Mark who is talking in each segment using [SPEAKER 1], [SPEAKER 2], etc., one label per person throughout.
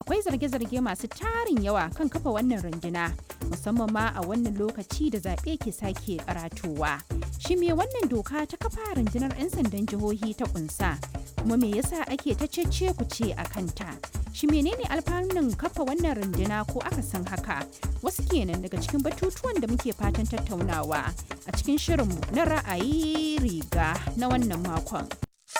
[SPEAKER 1] akwai zarge-zarge masu tarin yawa kan kafa wannan runduna musamman ma a wannan lokaci da zaɓe ke sake karatowa. Shi me wannan doka ta kafa rundunar 'yan sandan jihohi ta kunsa kuma me yasa ake ta cece ku ce a kanta? Shi menene alfanun kafa wannan runduna ko aka san haka? Wasu kenan daga cikin batutuwan da muke fatan tattaunawa a cikin shirinmu na ra'ayi riga na wannan makon.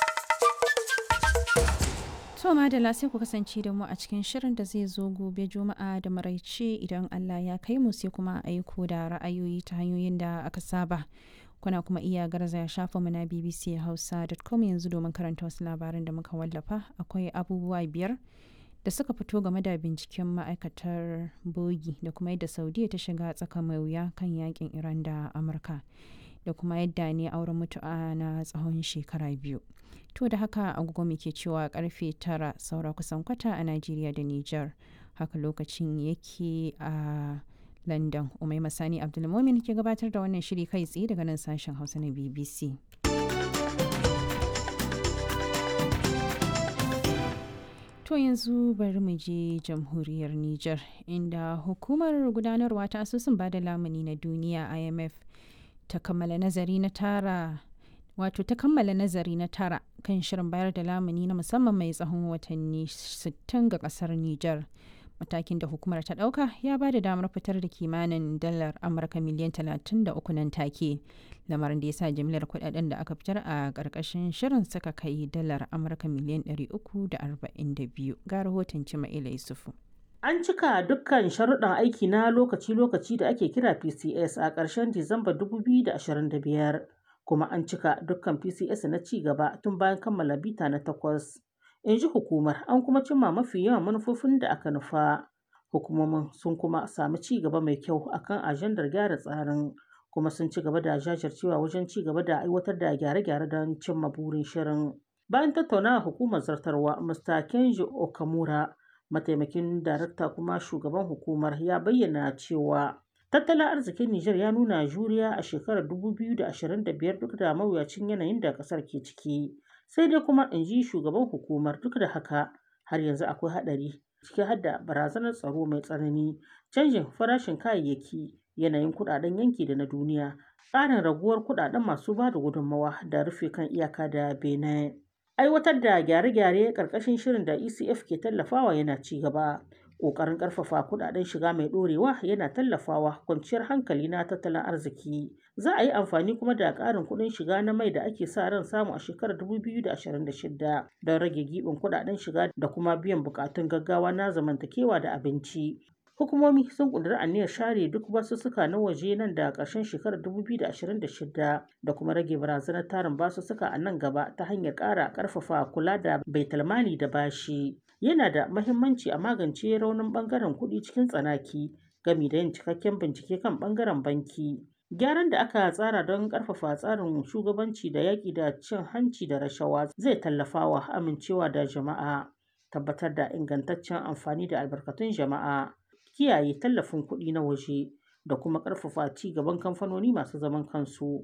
[SPEAKER 1] To madalla sai ku kasance da mu a cikin shirin da zai zo gobe juma'a da maraice idan Allah ya kai mu sai kuma aiko da ra'ayoyi ta hanyoyin da aka saba. Kuna kuma iya garzaya shafa mu na bbchausa.com yanzu domin karanta wasu labaran da muka wallafa akwai abubuwa biyar da suka fito game da binciken ma'aikatar bogi da kuma yadda saudiya ta shiga tsaka mai wuya kan yakin iran da amurka da kuma yadda ne auren mutu'a na tsawon shekara biyu to da haka agogo ke cewa karfe tara saura kusan kwata a najeriya da niger haka lokacin yake a london umai masani abdulmomin ke gabatar da wannan shiri kai tsaye daga nan sashen hausa na bbc To yanzu bari mu je jamhuriyar Nijar inda hukumar gudanarwa ta asusun bada lamuni na duniya IMF ta kammala nazari na tara wato ta kammala nazari na tara kan shirin bayar da lamuni na musamman mai tsawon watanni 60 ga kasar Nijar. Matakin da hukumar ta ɗauka ya ba da damar fitar da kimanin dalar Amurka miliyan 33 nan take. Lamarin da ya sa jimlar kudaden da aka fitar a ƙarƙashin shirin suka kai dalar Amurka miliyan 342 ga rahoton Cima'ila Yusufu.
[SPEAKER 2] An cika dukkan sharuɗan aiki na lokaci-lokaci da ake kira PCS a ƙarshen Disamba 2025, kuma an cika dukkan PCS na ci gaba tun bayan kammala bita na takwas. In ji hukumar, an kuma cimma mafi yawan manufofin da aka nufa. Hukumomin sun kuma sami ci gaba mai kyau akan ajandar gyara tsarin, kuma sun ci gaba da jajircewa wajen ci gaba da aiwatar da gyare-gyare don cimma burin shirin. Bayan tattaunawa hukumar zartarwa, Mr. Kenji Okamura, mataimakin darakta kuma shugaban hukumar ya bayyana cewa tattalin arzikin Nijar ya nuna juriya a shekarar 2025 duk da mawuyacin yanayin da kasar ke ciki. Sai dai kuma in ji shugaban hukumar duk da haka har yanzu akwai haɗari ciki har da barazanar tsaro mai tsanani, canjin farashin kayayyaki, yanayin kuɗaɗen yanki da na duniya, ƙarin raguwar kuɗaɗen masu ba da gudunmawa da rufe kan iyaka da Benin. Aiwatar da gyare-gyare ƙarƙashin shirin da ECF ke tallafawa yana ci gaba. Ƙoƙarin ƙarfafa kuɗaɗen shiga mai ɗorewa yana tallafawa kwanciyar hankali na tattalin arziki. Za a yi amfani kuma da ƙarin kuɗin shiga na mai da ake sa ran samu a shekarar 2026 don rage giɓin kuɗaɗen shiga da kuma biyan buƙatun gaggawa na zamantakewa da abinci. Hukumomi sun ƙudiri aniyar share duk basussuka na waje nan da ƙarshen shekarar 2026 da kuma rage barazanar tarin basussuka a nan gaba ta hanyar ƙara ƙarfafa kula da baitulmali da bashi. Yana da mahimmanci a magance raunin ɓangaren kuɗi cikin tsanaki gami da yin cikakken bincike kan ɓangaren banki. Gyaran da aka tsara don ƙarfafa tsarin shugabanci da yaƙi da cin hanci da rashawa zai tallafawa amincewa da jama'a, tabbatar da ingantaccen amfani da albarkatun jama'a. kiyaye tallafin kuɗi na waje da kuma ƙarfafa ci gaban kamfanoni masu zaman kansu.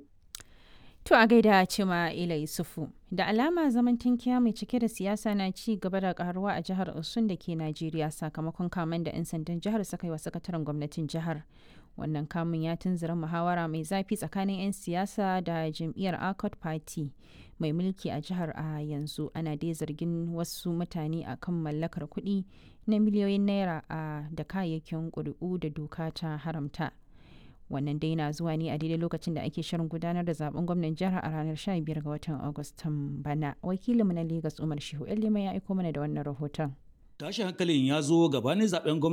[SPEAKER 1] To a gaida cima Ila Yusufu, da alama zaman tankiya mai cike da siyasa na ci gaba da karuwa a jihar Osun da ke Najeriya sakamakon kamen da 'yan sandan jihar suka yi wa sakataren gwamnatin jihar. Wannan kamun ya tunzura muhawara mai zafi tsakanin 'yan siyasa da jam'iyyar Accord Party mai mulki a jihar a yanzu ana dai zargin wasu mutane a kan mallakar kuɗi na miliyoyin naira a da kayayyakin ƙuri'u da doka ta haramta. wannan dai na zuwa ne a daidai lokacin da ake shirin gudanar da zaben gwamnan jihar a ranar 15 ga watan agustan bana wakilinmu na lagos umar shehu lima ya aiko mana da wannan rahoton
[SPEAKER 3] tashi hankalin ya zo gabanin zaben